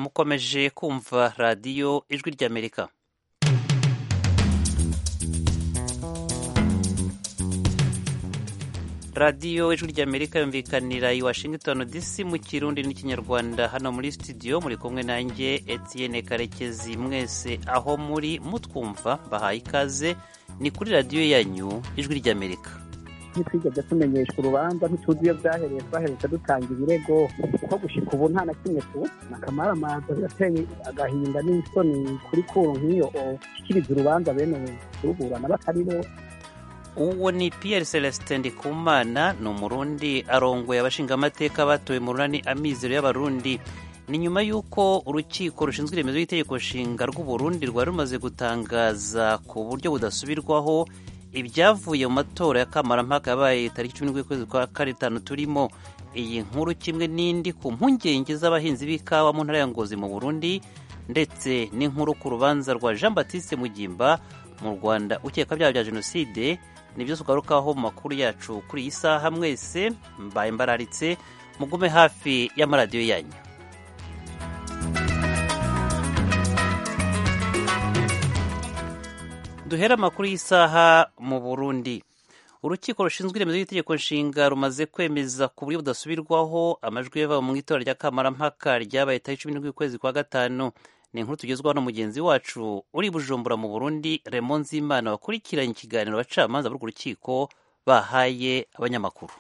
mukomeje kumva radiyo ijwi ry'amerika radiyo ijwi ry'amerika yumvikanira i washington dc mu kirundi n'ikinyarwanda hano muri studio muri kumwe nanjye etienne karekezi mwese aho muri mutwumva bahaye ikaze ni kuri radiyo yanyu ijwi ry'amerika ntitwigeze tumenyeshwa urubanza ntituzi iyo byahereye twaheretse dutanga ibirego kuko gushika ubu nta na kimwe tubona akamaramaza birateye agahinda n'isoni kuri kuru nk'iyo ushyikiriza urubanza bene kuruburana batari bo uwo ni Pierre celestin ndikumana ni umurundi arongoye abashingamateka batowe mu runani amizero y'abarundi ni nyuma y'uko urukiko rushinzwe iremezo ry'itegeko nshinga rw'uburundi rwari rumaze gutangaza ku buryo budasubirwaho ibyavuye mu matora ya kamarampaka yabaye tariki cumi n'ukwezi kwa karindwi turimo iyi nkuru kimwe n'indi ku mpungenge z'abahinzi b'ikawa mu ntara ya ngozi mu burundi ndetse n'inkuru ku rubanza rwa jean batiste mugimba mu rwanda ukeka byaha bya jenoside nibyo tugarukaho mu makuru yacu kuri iyi saha mwese mbaye mbararitse mugume hafi y'amaradiyo yanyu duhera amakuru y'isaha mu burundi urukiko rushinzwe iremezo ry'itegeko nshinga rumaze kwemeza ku buryo budasubirwaho amajwi yava mu itora rya kamarampaka ryabaye tariki cumi n'imwe ukwezi kwa gatanu ni inkuru tugezwaho na mugenzi wacu uri bujumbura mu burundi remo nzimana wakurikiranye ikiganiro abacamanza b'urwo rukiko bahaye abanyamakuru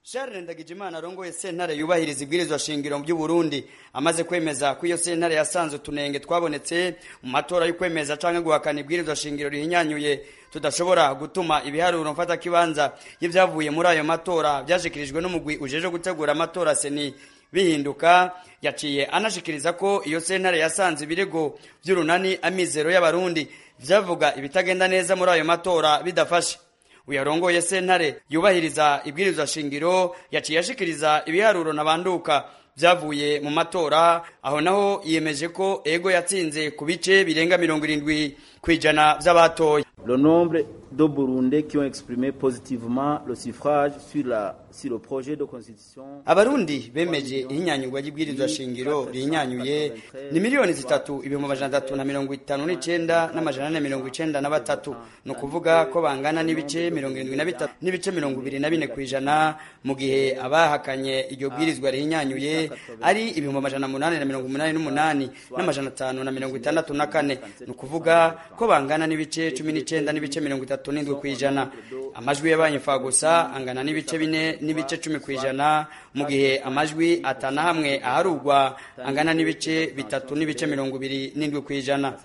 Charles Ndagijimana arongoye sentare yubahiriza ibwirizwa shingiro by'Uburundi amaze kwemeza ko iyo sentare yasanze utunenge twabonetse mu matora yo kwemeza canke guhakana ibwirizwa shingiro rihinyanyuye tudashobora gutuma ibiharuro mfata kibanza y'ivyavuye muri ayo matora vyashikirijwe n'umugwi ujeje gutegura amatora seni bihinduka yaciye anashikiriza ko iyo sentare yasanze ibirego by'urunani amizero y'abarundi vyavuga ibitagenda neza muri ayo matora bidafashe uyarongoye sentare yubahiriza ibwirizwa shingiro yaciye ashikiriza ibiharuro nabanduka vyavuye mu matora aho naho yiyemeje ko ego yatsinze ku bice birenga mirongo irindwi ku ijana vy'abatoye le nombre de burundais qui ont exprimé positivement le suffrage sur la sur le projet de constitution abarundi bemeje ihinyanyurwa ry'ibwirizwa shingiro rihinyanyuye ni miliyoni zitatu ibihumbi amajana atatu na mirongo itanu n'icenda n'amajana ane mirongo icenda na batatu ni ukuvuga ko bangana n'ibice mirongo irindwi na bitatu n'ibice mirongo ibiri na bine ku ijana mu gihe abahakanye iryo bwirizwa rihinyanyuye ari ibihumbi amajana munani na mirongo umunani n'umunani n'amajana atanu na mirongo itandatu na kane ni ukuvuga ko bangana n'ibice cumi n'icenda n'ibice mirongo itatu n'indwi ku ijana amajwi yabaye imfagusa angana n'ibice bine n'ibice cumi ku ijana mu gihe amajwi atana hamwe aharugwa angana n'ibice bitatu n'ibice mirongo ibiri n'indwi ku ijana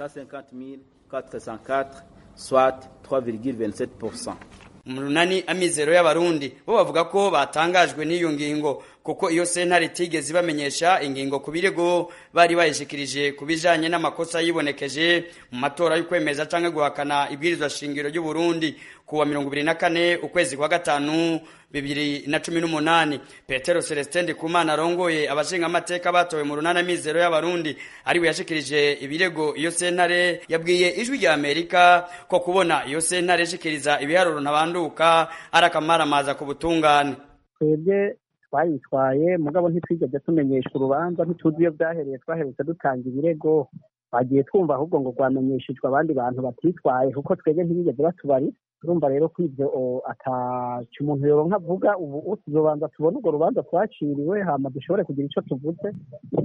mu runani amizero y'abarundi bo bavuga ko batangajwe n'iyo ngingo kuko iyo sentare itigeze ibamenyesha ingingo ku birego bari bayishikirije ku bijanye n'amakosa yibonekeje mu matora y'ukwemeza canke guhakana ibwirizwa shingiro ry'uburundi kuwa mirongo ibiri na kane ukwezi kwa gatanu bibiri na cumi n'umunani petero celestin ndikumana arongoye abashingamateka batowe mu runana mizero y'abarundi ariwe yashikirije ibirego iyo sentare yabwiye ijwi rya amerika ko kubona iyo sentare ishikiriza ibiharuro ntabanduka ari akamaramaza ku butungane twebwe twayitwaye mugabo ntitwigeze tumenyeshwa urubanza ntituzi iyo byahereye twaheretse dutanga ibirego bagiye twumva ahubwo ngo rwamenyeshejwe abandi bantu batitwaye kuko twebwe ntibigeze batubari turumva rero ko ibyo ataca umuntu yoronka avuga ubu tuzobanza tubone urwo rubanza twaciriwe hama dushobore kugira icyo tuvuze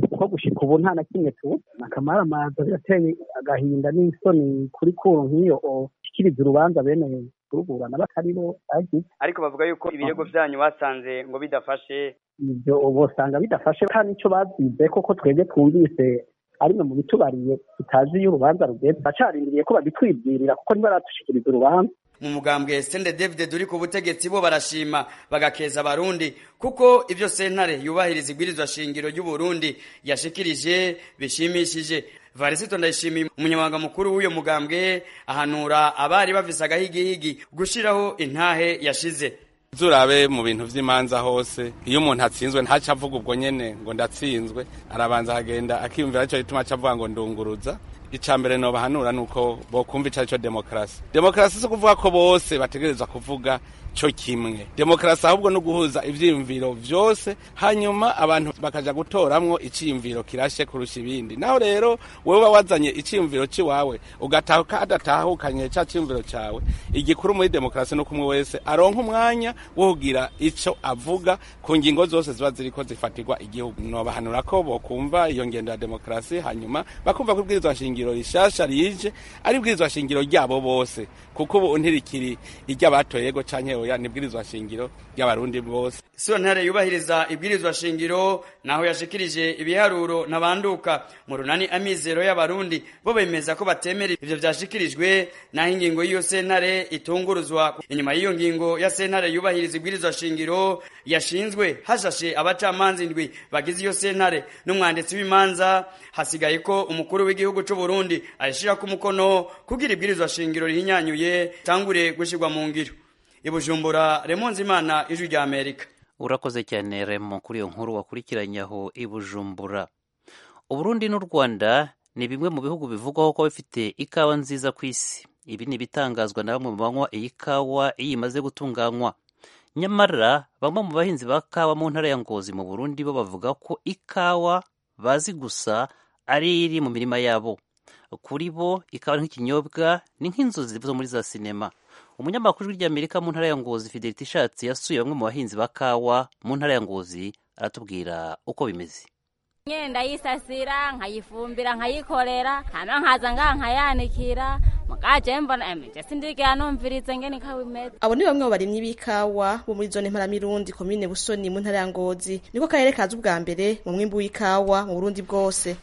kuko gushika ubu nta na kimwe tubona akamaramaza birateye agahinda n'isoni kuri kuru nk'iyo ushyikiriza urubanza bene kuruburana batari bo bagize ariko bavuga yuko ibirego byanyu basanze ngo bidafashe ibyo ubosanga bidafashe nta n'icyo babyize koko twebwe twumvise arimwe mu bitubariye tutazi iyo urubanza rugeze bacarindiriye ko babitwibwirira kuko ntibaradushikiriza urubanza mu mugambwe sende david uri ku butegetsi bo barashima bagakeza abarundi kuko ibyo sentare yubahiriza ibwirizwa shingiro ry'uburundi yashikirije bishimishije varisito ndayishimiye umunyamabanga mukuru w'uyo mugambwe ahanura abari bavise agahigihigi gushiraho intahe yashize turabe mu bintu by'imanza hose iyo umuntu atsinzwe ntaca avuga ubwo nyene ngo ndatsinzwe arabanza akagenda akiyumvira cyo gituma aca avuga ngo ndunguruza icya mbere nobahanura ni uko bokumva icyo ari cyo demokarasi demokarasi si ukuvuga ko bose bategereza kuvuga cyo kimwe demokarasi ahubwo ni uguhuza ibyiyumviro byose hanyuma abantu bakaja gutoramwo icyiyumviro kirashe kurusha ibindi naho rero wewe uba wazanye icyiyumviro cy'iwawe ugataha kadatahukanye cya cyiyumviro cyawe igikuru muri demokarasi nuko umwe wese aronka umwanya wo kugira icyo avuga ku ngingo zose ziba ziriko zifatirwa igihugu nobahanura ko bokumva iyo ngendo ya demokarasi hanyuma bakumva ko ibwirizwa shingiro rishasha rije ari ibwirizwa shingiro ryabo bose kuko ubu ntirikiri iry'abatorego canke oya ni ibwirizwa shingiro ry'abarundi bose sontare yubahiriza ibwirizwa shingiro naho yashikirije ibiharuro nabanduka mu runani amizero y'abarundi bo bemeza ko batemera ivyo vyashikirijwe naho ingingo y'iyo sentare itunguruzwa inyuma y'iyo ngingo ya sentare yubahiriza ibwirizwa shingiro yashinzwe hashashe abacamanza indwi bagize iyo sentare n'umwanditsi w'imanza hasigaye ko umukuru w'igihugu c'u Burundi ayishirako umukono kugira ibwirizwa shingiro rihinyanyuye tangure gushirwa mu ngiro ibujumbura remonzi imana ijwi rya amerika urakoze cyane remo kuri iyo nkuru wakurikiranye aho i bujumbura uburundi n'u rwanda ni bimwe mu bihugu bivugwaho ko bifite ikawa nziza ku isi ibi ni ibitangazwa na bamwe mu banywa iyi kawa iyo imaze gutunganywa nyamara bamwe mu bahinzi ba kawa mu ntara ya ngozi mu burundi bo bavuga ko ikawa bazi gusa ari iri mu mirima yabo kuri bo ikawa ni nk'ikinyobwa ni nk'inzozi zo muri za sinema umunyamakuru w'iryamerika mu ntara ya ngozi fideliti ishatse yasuye bamwe mu bahinzi ba kawa mu ntara ya ngozi aratubwira uko bimeze nyine ndayisasira nkayifumbira nkayikorera hano nkaza nkankayanikira mugaje mbona emeje sindigera numvirize ngene ikawa imeze abo ni bamwe mu barimyi b'ikawa bo muri zone mparamirundi komine busoni mu ntara ya ngozi niko karere kaza ubwa mbere mu mwimbu w'ikawa mu burundi bwose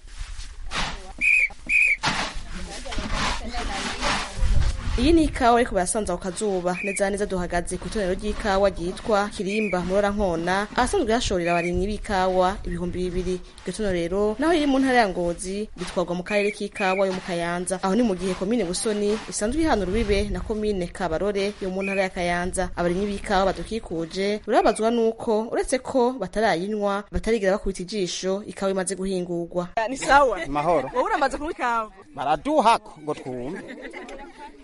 iyi ni ikawa ariko barasanze ako kazuba neza na neza duhagaze ku itonero ry'ikawa ryitwa kirimba murora nkona ahasanzwe hashorera abarimyi b'ikawa ibihumbi bibiri iryo tonero rero naho riri mu ntara ya ngozi ritwarwa mu karere k'ikawa yo mu kayanza aho ni mu gihe komine busoni isanzwe ihana urubibe na komine kabarore yo mu ntara ya kayanza abarimyi b'ikawa badukikuje burabazwa n'uko uretse ko batarayinywa batarigira bakubita ijisho ikawa imaze guhingurwa ni sawa mahoro wowe uramaze kunywa ikawa baraduhako ngo twumve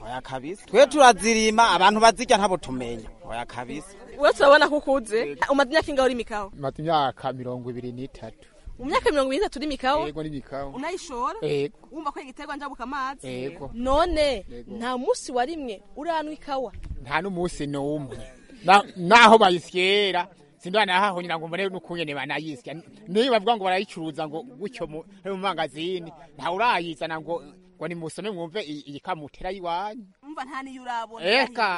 oya kabisa twe turazirima abantu bazirya ntabo tumenya oya kabisa wowe turabona ko ukuze umaze imyaka ingahe urima ikawa maze imyaka mirongo ibiri n'itatu mu myaka mirongo irindwi itatu urima ikawa yego n'imikawa unayishora yego wumva ko igiterwa njabuka amazi yego none Yego. nta munsi warimwe uranywa ikawa nta n'umunsi n'umwe Na- naho bayisyera sindwana hahonyira ngo mbone n'ukungene banayisya niyo bavuga ngo barayicuruza ngo gutyo mu mu mangazini nta urayizana ngo ngo nimusome mwumve iyi iyi kamutera yiwanyu umva nta niyo urabona eka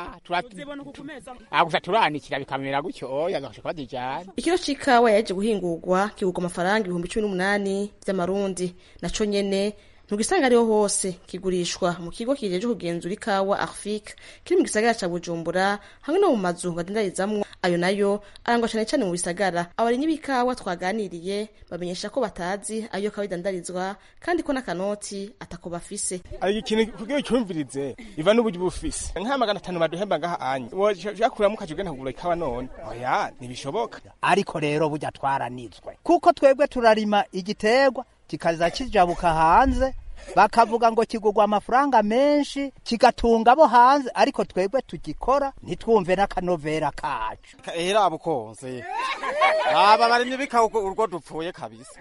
gusa turanikira bikamera gutyo oya gashaka badijyana ikiro c'ikawa yaje guhingurwa kigurwa amafaranga ibihumbi cumi n'umunani vy'amarundi naco nyene ntugisanga ariho hose kigurishwa mu kigo kijeje kugenzura ikawa arfik kiri mu gisagara ca bujumbura hamwe no mu mazu badendarizamwo ayo nayo arangwa cane cane mu bisagara abarinyi b'ikawa twaganiriye bamenyesha ko batazi ayo kawa idandarizwa kandi ko n'akanoti atako bafise ari ikintu kugira ucyumvirize iva n'uburyo bufise nka magana atanu baduhemba ngaha anye washakuramo ukaje ugenda kugura ikawa none oya ntibishoboka ariko rero burya twaranitswe kuko twebwe turarima igiterwa kikaza kijabuka hanze bakavuga ngo kigurwa amafaranga menshi kigatunga abo hanze ariko twebwe tugikora ntitwumve n'akanovera kacu era bukonze aba barimye bikawa uko- urwo dupfuye kabisa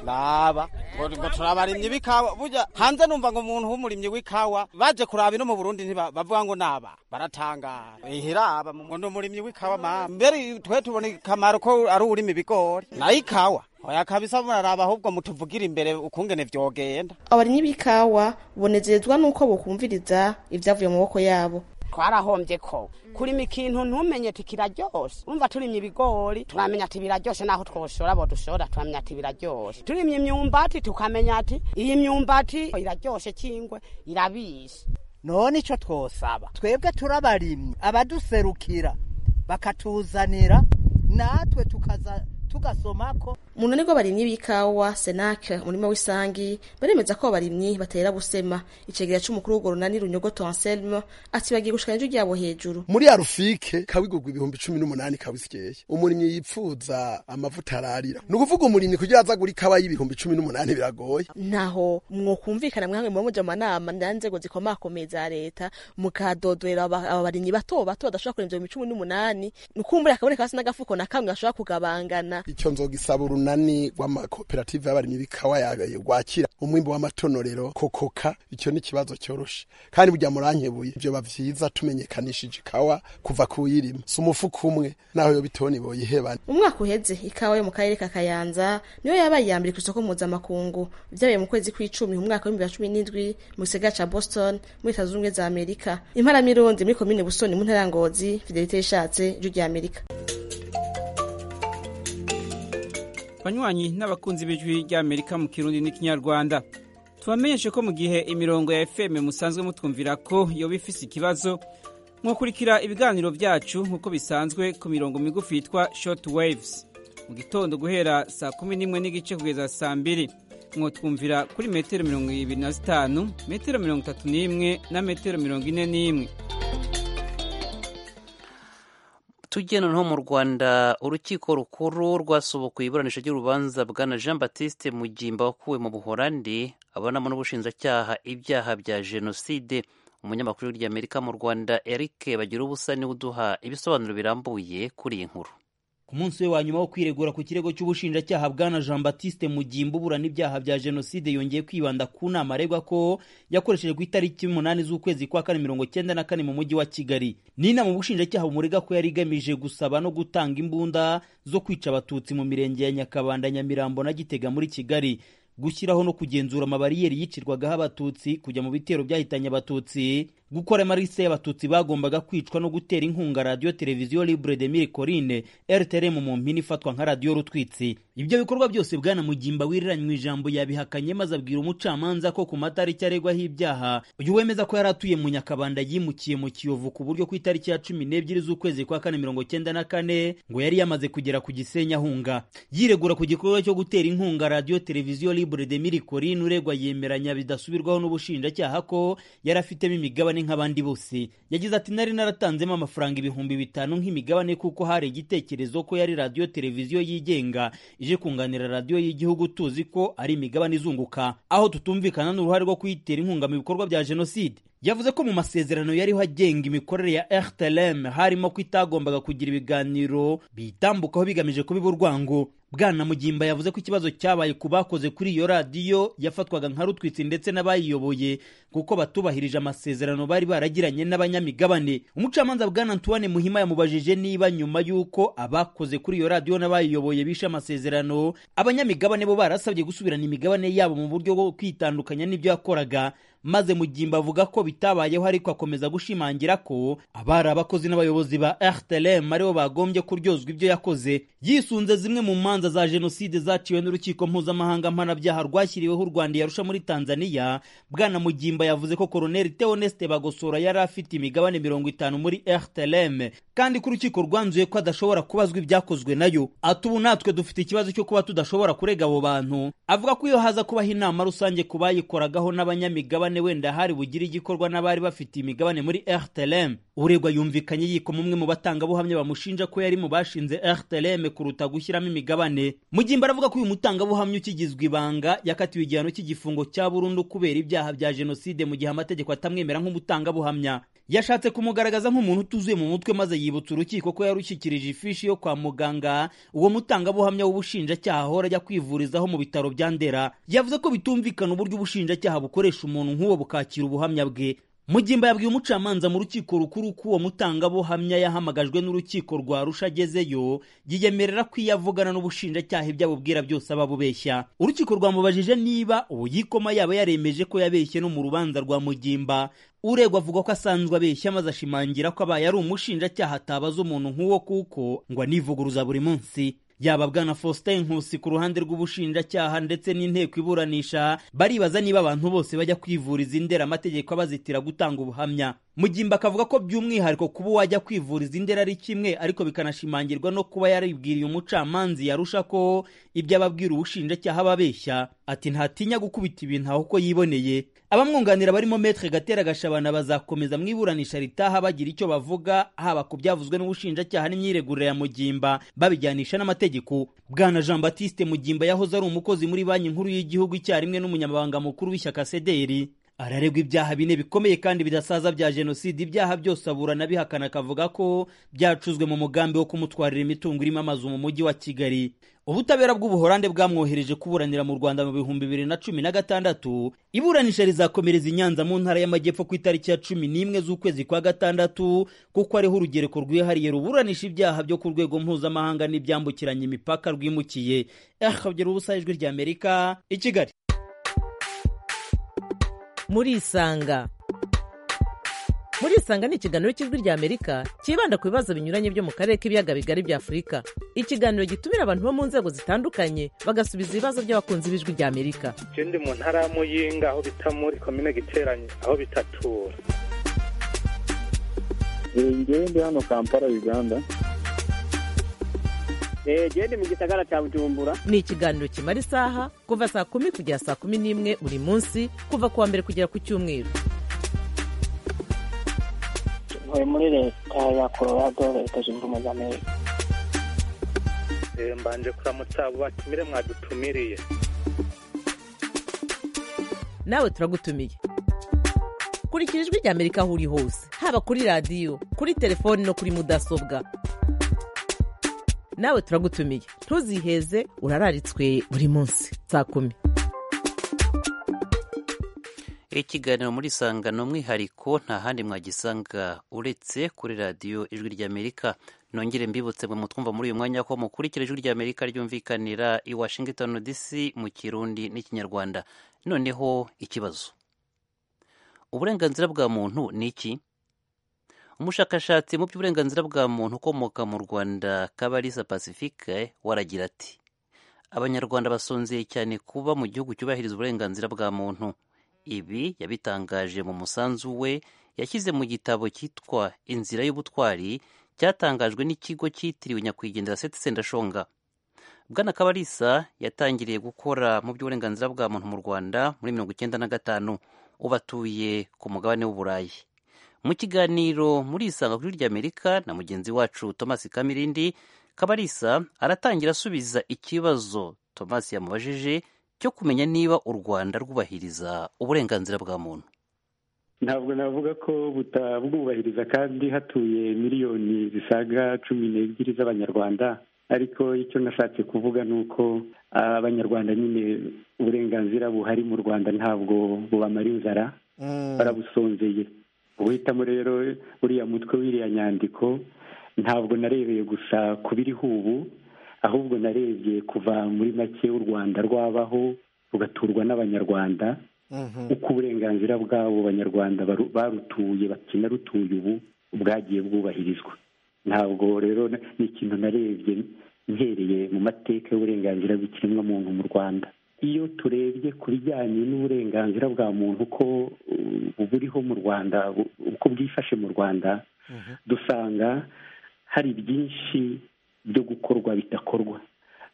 laba ngo ngo turabarimye bikawa burya hanze numva ngo umuntu w'umurimyi w'ikawa baje kuraba ino mu Burundi ntiba- bavuga ngo naba baratangara ihera aba ngo ni umurimyi w'ikawa mama mbere twe tubona ikamaro ko ari urima ibigori na ikawa oya kabisa muraraba ahubwo mutuvugira imbere ukungene vyogenda abarinyi b'ikawa bonezerezwa n'uko bokumviriza ivyavuye mu maboko yabo twarahombye ko kurima ikintu ntumenye ati kiraryoshe umva turimye ibigori turamenya ati biraryoshe naho twoshora bo dushora turamenya ati biraryoshe turimye imyumbati tukamenya ati iyi myumbati iraryoshe kingwe irabishe none ico twosaba twebwe turabarimye abaduserukira bakatuzanira natwe tukaza tugasomako munani rw'abarimyi b'ikawa senake umurima w'isangi baremeza ko abarimyi batera busema icegera c'umukuru w'urwo runani runyogoto anselme ati bagiye gushikana ijwi ryabo hejuru muri arufike kabigurwa ibihumbi cumi n'umunani kabisikeye umurimyi yipfuza amavuta ararira ni ukuvuga umurimyi kugira aza gura ikawa y'ibihumbi cumi n'umunani biragoye ntaho mwokumvikana mwange muba muja mu manama ndanzego zikomakomeye za leta mukadodorera aba aba barimyi bato bato badashobora kurenza ibihumbi cumi n'umunani ni ukumbura akaboneka hasi n'agafuko na kamwe gashobora kugabangana icyo nzogisaba urunani rw'amakoperative y'abarimyi b'ikawa yagaye rwakira umwimbu w'amatonorero kokoka icyo ni ikibazo cyoroshe kandi burya murankebuye ibyo bavyiza tumenyekanishije ikawa kuva kuyirima si umufuka umwe naho yo bitoni boyihebana mu mwaka uheze ikawa yo mu karere ka kayanza niyo yabaye iya mbere ku isoko mpuzamakungu byabaye mu kwezi kw'icumi mu mwaka w'ibihumbi bibiri na cumi n'indwi mu gisagara ca boston muri leta zunze ubumwe za amerika imparamirundi muri komine busoni mu ntara ya ngozi fidelite yishatse ijwi rya amerika banywanyi n'abakunzi b'ijwi ry'amerika mu kirundi n'ikinyarwanda tubamenyeshe ko mu gihe imirongo ya fm musanzwe mutwumvira ko yoba ifise ikibazo mwakurikira ibiganiro byacu nk'uko bisanzwe ku mirongo migufi yitwa short waves mu gitondo guhera saa kumi n'imwe n'igice kugeza saa mbiri mwotwumvira kuri metero mirongo ibiri na zitanu metero mirongo itatu n'imwe na metero mirongo ine n'imwe tugenda noneho mu rwanda urukiko rukuru rwasubukuye iburanisha ry'urubanza bwana jean batiste mugimba wakuwe mu buhorandi abonamo n'ubushinjacyaha ibyaha bya jenoside umunyamakuru w'irya amerika mu rwanda eric bagira ubusa niwe uduha ibisobanuro birambuye kuri iyi nkuru ku munsi we wa nyuma wo kwiregura ku kirego cy'ubushinjacyaha bwana jean batiste mugimba uburana ibyaha bya jenoside yongeye kwibanda ku nama aregwa ko yakoresheje ku itariki umunani z'ukwezi kwa kane mirongo cyenda na kane mu mujyi wa kigali ni inama ubushinjacyaha bumurega ko yari igamije gusaba no gutanga imbunda zo kwica abatutsi mu mirenge ya nyakabanda nyamirambo na gitega muri kigali gushyiraho no kugenzura amabariyeri yicirwagaho abatutsi kujya mu bitero byahitanye abatutsi gukora amarise y'abatutsi bagombaga kwicwa no gutera inkunga radiyo televiziyo libre de mille corine rtrm mu mpine ifatwa nka radiyo rutwitsi ibyo bikorwa byose bwana mugimba wiriranywe ijambo yabihakanye maze abwira umucamanza ko ku matariki aregwaho ibyaha uyu wemeza ko yari atuye mu nyakabanda yimukiye mu kiyovu ku buryo ku itariki ya cumi n'ebyiri z'ukwezi kwa kane mirongo cyenda na kane ngo yari yamaze kugera ku gisenyi ahunga yiregura ku gikorwa cyo gutera inkunga radiyo televiziyo libre de mille corine uregwa yemeranya bidasubirwaho n'ubushinjacyaha ko yari afitemo imigabane nk'abandi bose yagize ati nari naratanzemo amafaranga ibihumbi bitanu nk'imigabane kuko hari igitekerezo ko yari radiyo televiziyo yigenga ije kunganira radiyo y'igihugu tuzi ko ari imigabane izunguka aho tutumvikana n'uruhare rwo kuyitera inkunga mu bikorwa bya jenoside yavuze ko mu masezerano yariho agenga imikorere ya rtlm harimo ko itagombaga kugira ibiganiro biyitambukaho bigamije kubiba urwango bwana mugimba yavuze ko ikibazo cyabaye ku bakoze kuri iyo radiyo yafatwaga nka rutwitsi ndetse n'abayiyoboye kuko batubahirije amasezerano bari baragiranye n'abanyamigabane umucamanza bwana antoine muhima yamubajije niba nyuma y'uko abakoze kuri iyo radiyo n'abayiyoboye bishe amasezerano abanyamigabane bo barasabye gusubirana imigabane yabo mu buryo bwo kwitandukanya n'ibyo yakoraga maze mugimba avuga ko bitabayeho ariko akomeza gushimangira ko abari abakozi n'abayobozi ba rtlm aribo bagombye kuryozwa ibyo yakoze yisunze zimwe mu manza za jenoside zaciwe n'urukiko mpuzamahanga mpanabyaha rwashyiriweho u rwanda yarusha muri tanzania bwana mugimba yavuze ko koroneli teoneste bagosora yari afite imigabane mirongo itanu muri rtlm kandi ko urukiko rwanzuye ko adashobora kubazwa ibyakozwe nayo ati ubu natwe dufite ikibazo cyo kuba tudashobora kurega abo bantu avuga ko iyo haza kubaho inama rusange ku bayikoragaho n'abanyamigabane wenda hari bugire igikorwa n'abari bafite imigabane muri rtlm uregwa yumvikanye yikoma umwe mu batangabuhamya bamushinja ko yari mu bashinze rtlm kuruta gushyiramo imigabane mugimba aravuga ko uyu mutangabuhamya ukigizwa ibanga yakatiwe igihano cy'igifungo cya burundu kubera ibyaha bya jenoside mu gihe amategeko atamwemera nk'umutangabuhamya yashatse kumugaragaza nk'umuntu utuzuye mu mutwe maze yibutsa urukiko ko yarushyikirije ifishi yo kwa muganga uwo mutangabuhamya w'ubushinjacyaha ahora ajya kwivurizaho mu bitaro bya ndera yavuze ko bitumvikana uburyo ubushinjacyaha bukoresha umuntu nk'uwo bukakira ubuhamya bwe mugimba yabwiye umucamanza mu rukiko rukuru ko uwo mutangabuhamya yahamagajwe n'urukiko rwa rusha agezeyo yiyemerera ko iyo avugana n'ubushinjacyaha ibyo abubwira byose aba abubeshya urukiko rwamubajije niba uwo yikoma yaba yaremeje ko yabeshye no mu rubanza rwa mugimba uregwa avuga ko asanzwe abeshya maze ashimangira ko abaye ari umushinjacyaha atabaza umuntu nk'uwo kuko ngo anivuguruza buri munsi yaba bwana Faustin Nkusi ku ruhande rw'ubushinjacyaha ndetse n'inteko iburanisha baribaza niba abantu bose bajya kwivuriza inderaamategeko abazitira gutanga ubuhamya Mugimba akavuga ko by'umwihariko kuba uwajya kwivuriza indera ari kimwe ariko bikanashimangirwa no kuba yaribwiriye umucamanzi yarusha ko ibyo ababwira ubushinjacyaha ababeshya ati ntatinya gukubita ibintu aho uko yiboneye abamwunganira barimo Maître Gatera Gashabana bazakomeza mu iburanisha ritaha bagira icyo bavuga haba ku byavuzwe n'ubushinjacyaha n'imyiregurire ya Mugimba babijyanisha n'amategeko Bwana Jean Baptiste Mugimba yahoze ari umukozi muri banki nkuru y'igihugu icyarimwe n'umunyamabanga mukuru w'ishyaka CDR araregwa ibyaha bine bikomeye kandi bidasaza bya jenoside ibyaha byose aburana bihakana akavuga ko byacuzwe mu mugambi wo kumutwarira imitungo irimo amazu mu mujyi wa kigali ubutabera bw'ubuhorande bwamwohereje kuburanira mu rwanda mu bihumbi bibiri na cumi na gatandatu iburanisha rizakomereza i nyanza mu ntara y'amajyepfo ku itariki ya cumi n'imwe z'ukwezi kwa gatandatu kuko ariho urugereko rwihariye ruburanisha ibyaha byo ku rwego mpuzamahanga n'ibyambukiranya imipaka rwimukiye akabyera ubusa ijwi rya amerika i kigali murisanga murisanga ni ikiganiro cy'ijwi ry'amerika cyibanda ku bibazo binyuranye byo mu karere k'ibiyaga bigari bya afurika ikiganiro gitumira abantu bo mu nzego zitandukanye bagasubiza ibibazo by'abakunzi b'ijwi ry'amerika ndi mu ntara ya muyinga aho bita muri komine giteranye aho bitatura ngewe ndi hano kampala uganda ndi mu gisagara cya bujumbura ni ikiganiro kimara isaha kuva saa kumi kugera saa kumi n'imwe buri munsi kuva ku wa mbere kugera ku cyumweru ntuye muri leta ya colorado leta zunze ubumwe za amerika mbanje kuramutsa abo batumire mwadutumiriye nawe turagutumiye kurikira ijwi ry'amerika aho uri hose haba kuri radiyo kuri telefoni no kuri mudasobwa nawe turagutumiye ntuziheze urararitswe buri munsi saa kumi ikiganiro muri sanga ni umwihariko nta handi mwagisanga uretse kuri radiyo ijwi ry'amerika nongere mbibutse bwe mutwumva muri uyu mwanya ko mukurikira ijwi ry'amerika ryumvikanira i washington dc mu kirundi n'ikinyarwanda noneho ikibazo uburenganzira bwa muntu ni iki umushakashatsi mu by'uburenganzira bwa muntu ukomoka mu rwanda kabarisa pacifique waragira ati abanyarwanda basonzeye cyane kuba mu gihugu cyubahiriza uburenganzira bwa muntu ibi yabitangaje mu musanzu we yashyize mu gitabo cyitwa inzira y'ubutwari cyatangajwe n'ikigo cyitiriwe nyakwigendera seti sendashonga bwana kabarisa yatangiriye gukora mu by'uburenganzira bwa muntu mu rwanda muri mirongo icyenda na gatanu ubatuye ku mugabane w'uburayi mu kiganiro muri isanga kuri ry'amerika na mugenzi wacu thomas kamirindi kabarisa aratangira asubiza ikibazo thomas yamubajije cyo kumenya niba u rwanda rwubahiriza uburenganzira bwa muntu ntabwo navuga ko butabwubahiriza kandi hatuye miliyoni zisaga cumi n'ebyiri z'abanyarwanda ariko icyo nashatse kuvuga ni uko abanyarwanda nyine uburenganzira buhari mu rwanda ntabwo bubamara inzara barabusonzeye uhitamo rero uriya mutwe w'iriya nyandiko ntabwo narebeye gusa ku biriho ubu ahubwo narebye kuva muri make u rwanda rwabaho rugaturwa n'abanyarwanda uko uburenganzira bw'abo banyarwanda barutuye bakinarutuye ubu bwagiye bwubahirizwa ntabwo rero ni ikintu narebye nkereye mu mateka y'uburenganzira bw'ikiremwamuntu mu rwanda iyo turebye ku bijyanye n'uburenganzira bwa muntu uko buriho mu rwanda uko bwifashe mu rwanda dusanga hari byinshi byo gukorwa bidakorwa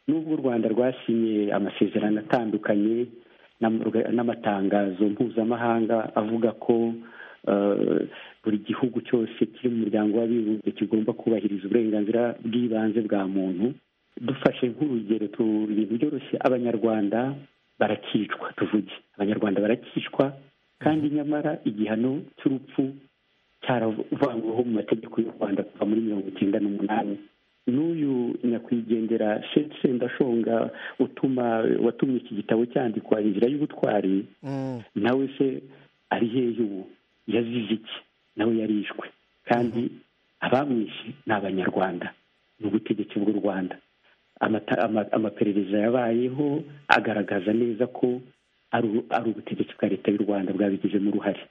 n'ubwo u rwanda rwasinye amasezerano atandukanye n'amatangazo mpuzamahanga avuga ko buri gihugu cyose kiri mu muryango w'abibumbye kigomba kubahiriza uburenganzira bw'ibanze bwa muntu dufashe nk'urugero ibintu byoroshye abanyarwanda barakicwa tuvuge abanyarwanda barakicwa kandi nyamara igihano cy'urupfu cyaravanyweho mu mategeko y'u rwanda kuva muri mirongo icyenda n'umunani n'uyu nyakwigendera sendashonga utuma watumye iki gitabo cyandikwa inzira y'ubutwari nawe se ari hehe ubu yazize iki nawe yarishwe kandi abamwishe ni abanyarwanda ni ubutegetsi bw'u rwanda amaperereza yabayeho agaragaza neza ko ari ubutegetsi bwa leta y'u rwanda bwabigizemo uruhare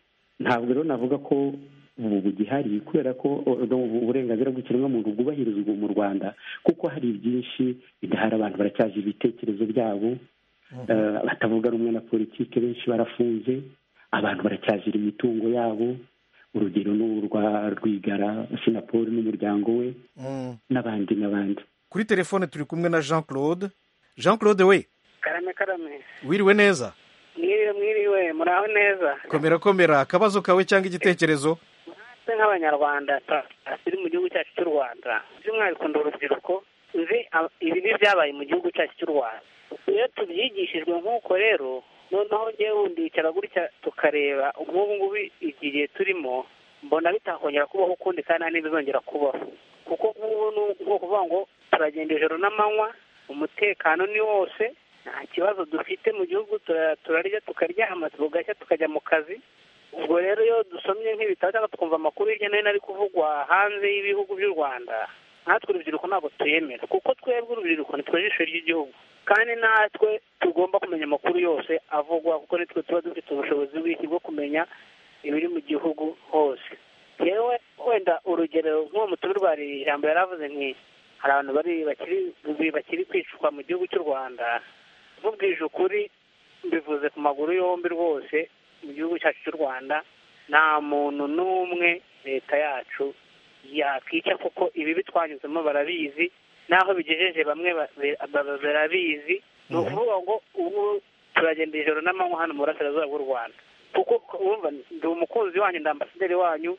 ntabwo rero navuga ko ubu bugihari kubera ko o- no, uburenganzira bw'ikiremwamuntu bwubahirizwa mu rwanda kuko hari byinshi bidahari abantu baracyaje ibitekerezo byabo Eh, batavuga rumwe na politiki benshi barafunze abantu baracyazira imitungo yabo urugero ni urwa rwigara sinapoli n'umuryango we n'abandi n'abandi kuri telefone turi kumwe na jean claude jean claude we karame karame wiriwe neza mwiriwe mwiriwe muraho neza komera komera akabazo kawe cyangwa igitekerezo twe nk'abanyarwanda ta- turi mu gihugu cyacu cy'u rwanda by'umwihariko urubyiruko nzi ab- ibibi byabaye mu gihugu cyacu cy'u rwanda iyo tubyigishijwe nk'uko rero noneho ngewe wundi wicara gutya tukareba nk'ubu ngubu igihe turimo mbona bitakongera kubaho ukundi kandi nta n'ibizongera kubaho kuko nk'ubu ni ukuvuga ngo turagenda ijoro n'amanywa umutekano ni wose nta kibazo dufite mu gihugu tura- turarya tukaryama tugashya tukajya mu kazi ubwo rero iyo dusomye nk'ibitabo cyangwa tukumva amakuru hirya no hino ari kuvugwa hanze y'ibihugu by'u rwanda natwe urubyiruko ntabwo tuyemera kuko twebwe urubyiruko nitwe jisho ry'igihugu kandi natwe tugomba kumenya amakuru yose avugwa kuko nitwe tuba dufite ubushobozi bw'iki bwo kumenya ibiri mu gihugu hose yewe wenda urugero nk'uwo mutubi rwa ijambo yari avuze nti hari abantu bari bakiri bakiri kwicwa mu gihugu cy'u rwanda mubwije ukuri mbivuze ku maguru yombi rwose mu gihugu cyacu cy'u rwanda nta muntu n'umwe leta yacu yakwica kuko ibi bitwanyuzemo barabizi n'aho bigejeje bamwe ba- ba- barabizi ni ukuvuga ngo ubu turagenda ijoro n'amanywa hano mu burasirazuba bw'u rwanda kuko wumva ndi umukunzi wanyu ndi ambasaderi wanyu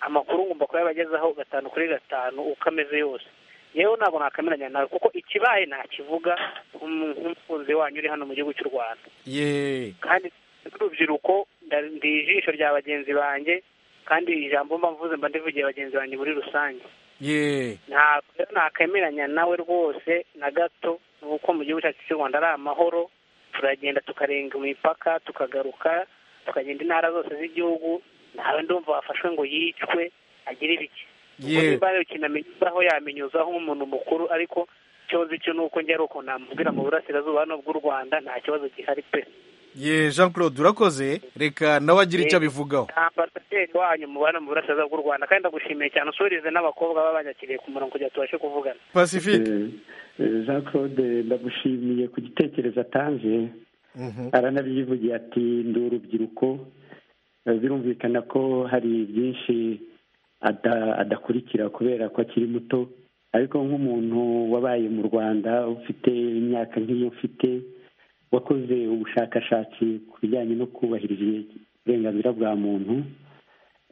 amakuru ngomba kuyabagezaho gatanu kuri gatanu uko ameze yose yewe ntabwo nakameranya nawe kuko ikibaye ntakivuga nk'umu- nk'umukunzi wanyu uri hano mu gihugu cy'u rwanda ye kandi n'urubyiruko nda- ndi ijisho rya bagenzi banjye kandi ijambo mba mvuze mba ndivugiye bagenzi banjye muri rusange ye ntabwo rero nakwemeranya nawe rwose na gato kuko mu gihugu cyacu cy'u rwanda ari amahoro turagenda tukarenga imipaka tukagaruka tukagenda intara zose z'igihugu ntawe ndumva wafashwe ngo yicwe agire ibiki ubwo Yewe. nimba hari ikintu amenyezaho yamenyuzaho nk'umuntu mukuru ariko ikibazo cyo ni uko njye ari uko namubwira mu burasirazuba hano bw'u rwanda nta kibazo gihari pe ye jean claude urakoze reka nawe agire icyo abivugaho ambasaderi wanyu mubana mu burasirazuba bw'u rwanda kandi ndagushimiye cyane usurize n'abakobwa baba banyakiriye ku murongo kugira ngo tubashe kuvugana pacifique jean claude ndamushimiye ku gitekerezo atanze aranabyivugiye ati ndi urubyiruko Eh, birumvikana ko hari byinshi ada- adakurikira kubera ko akiri muto ariko nk'umuntu wabaye mu rwanda ufite imyaka nk'iyo mfite wakoze ubushakashatsi ku bijyanye no kubahiriza uburenganzira bwa muntu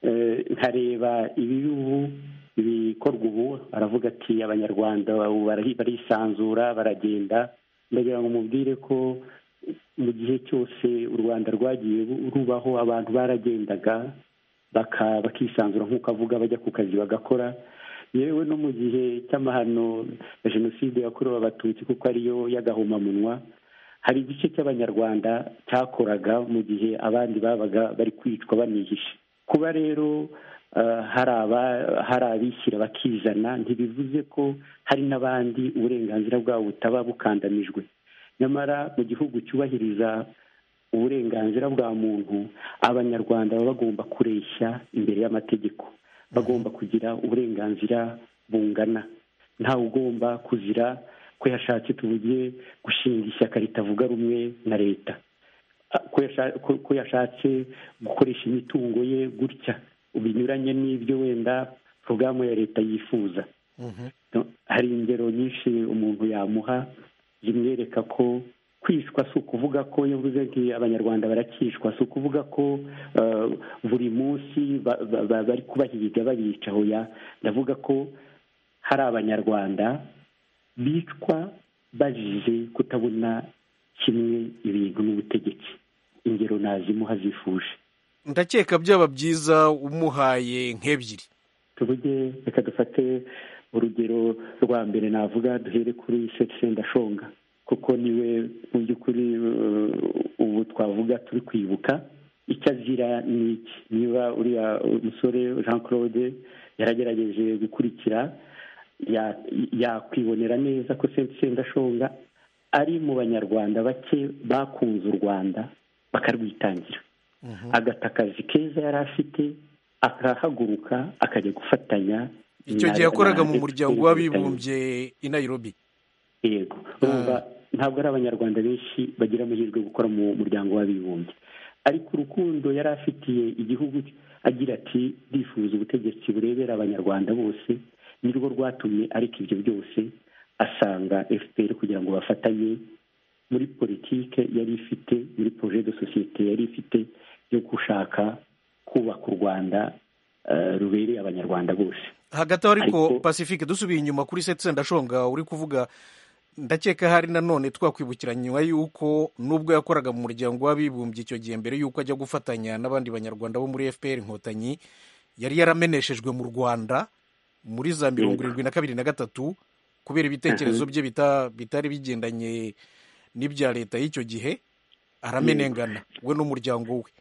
Eh, nkareba ibibi ubu ibikorwa ubu aravuga ati abanyarwanda ubu barahi- barisanzura baragenda ndagira ngo mubwire ko mu gihe cyose u rwanda rwagiye ru- rubaho abantu baragendaga baka- bakisanzura nk'uko avuga bajya ku kazi bagakora yewe no mu gihe cy'amahano ya jenoside yakorewe abatutsi kuko ariyo y'agahomamunwa hari igice cy'abanyarwanda cyakoraga mu gihe abandi babaga bari kwicwa banihishe kuba rero eh, hari aba- hari abishyira bakizana ntibivuze ko hari n'abandi uburenganzira bwabo butaba bukandamijwe nyamara mu gihugu cyubahiriza uburenganzira bwa muntu abanyarwanda baba bagomba kureshya imbere y'amategeko bagomba kugira uburenganzira bungana ntawe ugomba kuzira ko yashatse tuvuge gushinga ishyaka ritavuga rumwe na leta ko yasha- ko- ko yashatse gukoresha imitungo ye gutya binyuranye n'ibyo wenda porogaramu ya leta yifuza No, hari ingero nyinshi umuntu yamuha zimwereka ko kwicwa si ukuvuga ko yavuze nti abanyarwanda barakicwa si ukuvuga ko eh, buri munsi ba- ba- ba- bari kubahiga babica hoya ndavuga ko hari abanyarwanda bicwa bazize kutabona kimwe ibintu n'ubutegetsi ingero nazimuha zifuje ndakeka byaba byiza umuhaye nk'ebyiri tuvuge reka dufate urugero rwa mbere navuga duhere kuri sendashonga kuko niwe mu by'ukuri eh, ubu twavuga turi kwibuka icyo azira ni iki niba uriya musore jean claude yaragerageje gukurikira ya- yakwibonera neza ko sendashonga ari mu banyarwanda bake bakunze u rwanda bakarwitangira agata akazi keza yari afite akahaguruka akajya gufatanya icyo gihe na- yakoraga na- mu muryango w'abibumbye i nairobi yego urumva ntabwo ari abanyarwanda benshi bagira amahirwe yo gukora mu muryango w'abibumbye ariko urukundo yari afitiye igihugu cye, agira ati ndifuza ubutegetsi burebera abanyarwanda bose ni rwo rwatumye ariko ibyo byose asanga fpr kugira ngo bafatanye muri politike yari ifite muri projet de societe yari ifite yo gushaka kubaka u rwanda eh, rubereye abanyarwanda bose hagati aho ariko Ariko- pacifique dusubiye inyuma kuri seti sendashonga uri kuvuga ndakeka hari nanone twakwibukiranywa yuko nubwo yakoraga mu muryango w'abibumbye icyo gihe mbere yuko ajya gufatanya n'abandi banyarwanda bo muri fpr inkotanyi yari yarameneshejwe mu rwanda muri za mirongo irindwi na kabiri na gatatu kubera ibitekerezo Mhm. bye bita- bitari bigendanye n'ibya leta y'icyo gihe aramenengana we n'umuryango we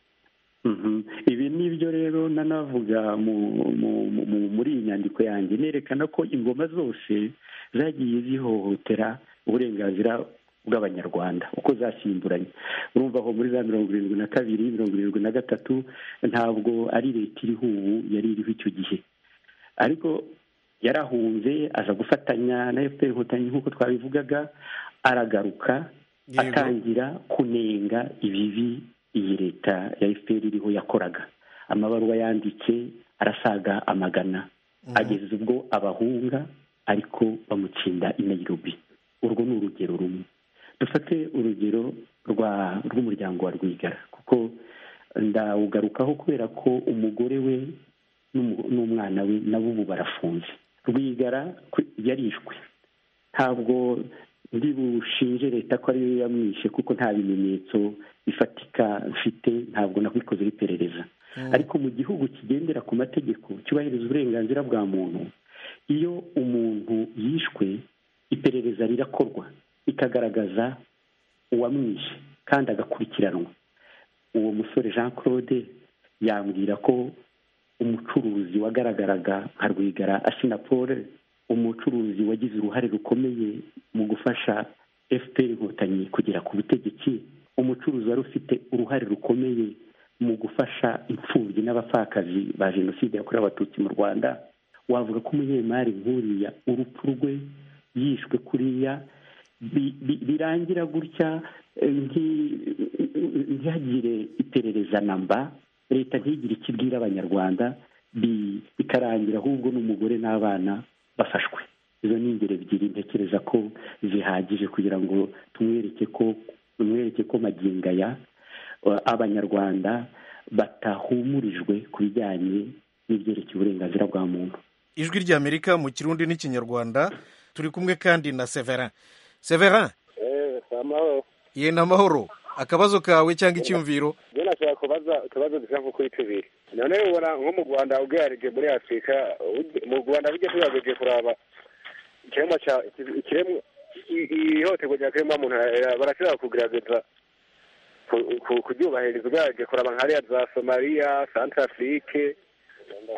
Mhm. ibi ni byo rero nanavuga mu- mu- mu- mu- muri iyi nyandiko yanjye nerekana ko ingoma zose zagiye zihohotera uburenganzira bw'abanyarwanda uko zasimburanye urumva aho muri za mirongo irindwi na kabiri mirongo irindwi na gatatu ntabwo ari leta iriho ubu yari iriho icyo gihe ariko yarahunze aza gufatanya na fpr inkotanyi nk'uko twabivugaga aragaruka Yego. atangira kunenga ibibi iyi leta ya fpr iriho yakoraga amabaruwa yanditse arasaga amagana Mhm. ageza ubwo abahunga ariko bamutsinda i nairobi urwo ni urugero rumwe dufate urugero rwa rw'umuryango wa rwigara kuko ndawugarukaho kubera ko umugore we n'umu- n'umwana we nabo ubu barafunze rwigara ku- yarishwe ntabwo ndi bushinje leta ko ariyo yamwishe kuko nta bimenyetso bifatika mfite ntabwo nakwikozeho iperereza ariko mu gihugu kigendera ku mategeko cyubahiriza uburenganzira bwa muntu iyo umuntu yishwe iperereza rirakorwa rikagaragaza uwamwishe kandi agakurikiranwa uwo musore jean claude yambwira ko umucuruzi wagaragaraga nka rwigara asinapole umucuruzi wagize uruhare rukomeye mu gufasha fpr inkotanyi kugera ku butegetsi umucuruzi wari ufite uruhare rukomeye mu gufasha imfubyi n'abapfakazi ba jenoside yakorewe abatutsi mu rwanda wavuga ko umunyemari nk'uriya urupfu rwe yishwe kuriya bi- bi- birangira gutya eh, nti- ntihagire iperereza namba leta ntigire icyo ibwira abanyarwanda bi- bikarangira ahubwo n'umugore n'abana bafashwe izo ni ingero ebyiri ntekereza ko zihagije kugira ngo tumwereke ko tumwereke ko magingo aya eh, abanyarwanda batahumurijwe ku bijyanye n'ibyerekeye uburenganzira bwa muntu ijwi ry'amerika mu kirundi n'ikinyarwanda turi kumwe kandi na severin severin eee si amahoro ye ni amahoro akabazo kawe cyangwa icyumviro rero nashobora kubaza utubazo dushaka kuri tubiri none ubona nko mu rwanda ugereranyije muri afurika ujye- mu rwanda ujye tugerageze kuraba ikiremwa cya iki- ikiremwa i- i- ihohoterwa rya kiremwa muntu barashobora kugerageza ku- ku- kuryubahiriza ugereranyije kuraba nka hariya za somaliya santarafurike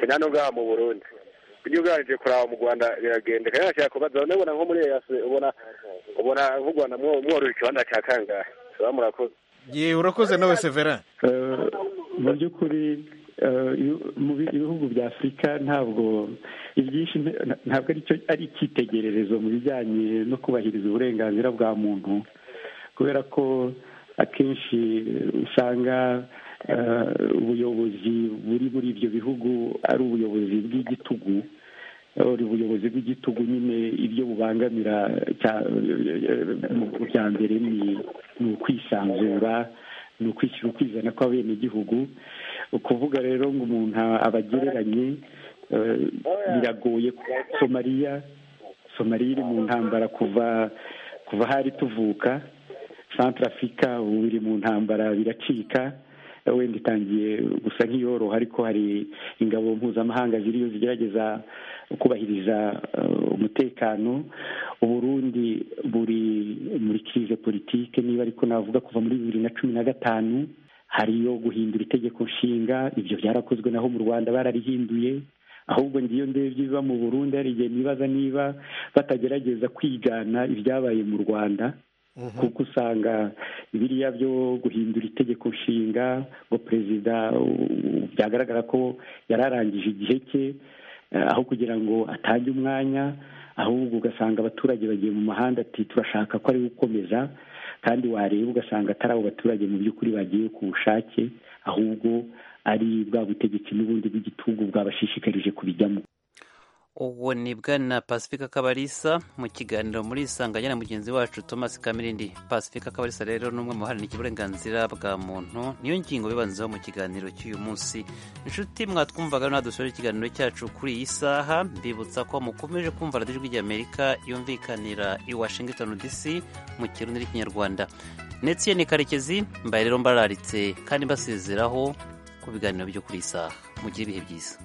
kenya no ngaha mu burundi ujye ugereranyije kuraba mu rwanda biragenda kandi nashobora kubaza none ubona nko muri Eyasi- ubona ubona nk'u rwanda mwo- mworoheje ikibanza cya kangahe baba murakoze ye urakoze nawe severin Eh, mu by'ukuri eh, iyo- mu bi- ibihugu bya afurika ntabwo ibyinshi nta- nta- ntabwo ari cyo- ari icyitegererezo mu bijyanye no kubahiriza uburenganzira bwa muntu kubera ko akenshi usanga eh, ubuyobozi buri muri ibyo bihugu ari ubuyobozi bw'igitugu uri ubuyobozi bw'igitugu nyine ibyo bubangamira cya- mu bya mbere ni ni ukwisanzura ni ukwishyira ukwizana kw'abenegihugu ukuvuga rero ngo umuntu abagereranye eh, biragoye somaliya somaliya iri mu ntambara kuva kuva hari tuvuka santarafurika ubu iri mu ntambara biracika wenda itangiye gusa nk'iyoroha ariko hari ingabo mpuzamahanga ziriyo zigerageza kubahiriza eh, umutekano uburundi buri muri kirize politike niba ariko navuga kuva muri bibiri na cumi na gatanu hariyo guhindura itegeko nshinga ibyo byarakozwe naho mu rwanda bararihinduye ahubwo ngiyo ndebye ibiba mu burundi hari igihe nibaza niba batagerageza kwigana ibyabaye mu rwanda kuko usanga biriya byo guhindura itegeko nshinga ngo perezida uh, byagaragara ko yari arangije igihe cye eh, aho kugira ngo atange umwanya ahubwo ugasanga abaturage bagiye mu mahanda ati turashaka ko ari we ukomeza kandi wareba ugasanga atari abo baturage mu by'ukuri bagiye ku bushake ahubwo ari bwa butegetsi n'ubundi bw'igitugu bwabashishikarije kubijyamo uwo ni bwana pasifika kabarisa mu kiganiro muri isanganya na mugenzi wacu thomas kamirindi pasifika kabarisa rero ni umwe mu baharanira uburenganzira bwa muntu niyo ngingo bibanzaho mu kiganiro cy'uyu munsi inshuti mwatwumvaga nadusorera ikiganiro cyacu kuri iyi saha mbibutsa ko mukomeje kumva radiyo ijwi ry'amerika yumvikanira i washington dc mu kirundi n'ikinyarwanda ndetse ni karekezi mbaye rero mbararitse kandi mbasezeraho ku biganiro byo kuri iyi saha mugire ibihe byiza